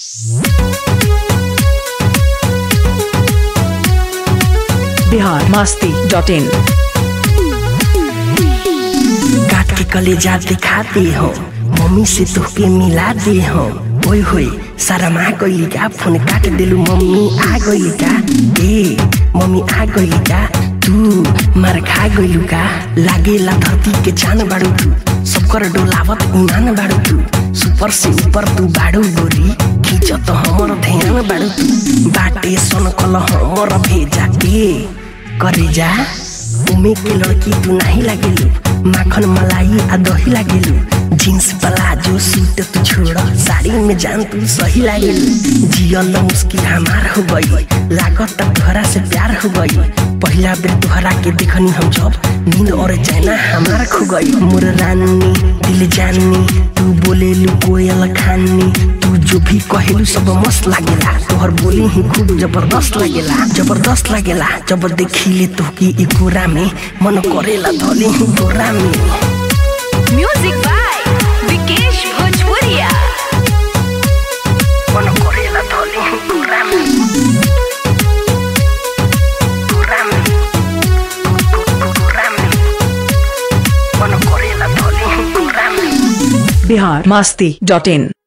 Bihar Masti dot in काट के कलेजा दिखाते हो मम्मी से तोहके मिला दे हो ओए होए शर्मा गइली का फोन काट देलू मम्मी आ गइली का ए मम्मी आ गइली का तू मार खा गइलू का लागेला धरती के जान बाड़ू तू सबकर डोलावत ईमान बाड़ू तू सुपर से ऊपर तू बाड़ू गोरी खींचत हमर ध्यान बाड़ू तू बाटे सन कल हमर भेजा के करे जा उमे के लड़की तू नहीं लागेलू माखन मलाई आ दही लागेलू जीन्स प्लाजो सूट तू छोड़ साड़ी में जान तू सही लागेलू जियल मुश्किल हमार हो गई लागत तोहरा से प्यार हो गई पहला बेर तोहरा के देखनी हम जब नींद और चैना हमार खो गई मोर रानी दिल जानी तू बोलेलू कोयल खानी तू जो भी कहेलू सब मस्त लागेला तोहर बोली ही खूब जबरदस्त लागेला जबरदस्त लागेला जब देखिले तोहके ई कोरा में मन करेला धले ही तोरा में म्यूजिक बाय विकेश भोजपुरिया मन करेला धले ही तोरा में तोरा में तोरा में मन करेला धले ही तोरा में बिहार मस्ती डॉट इन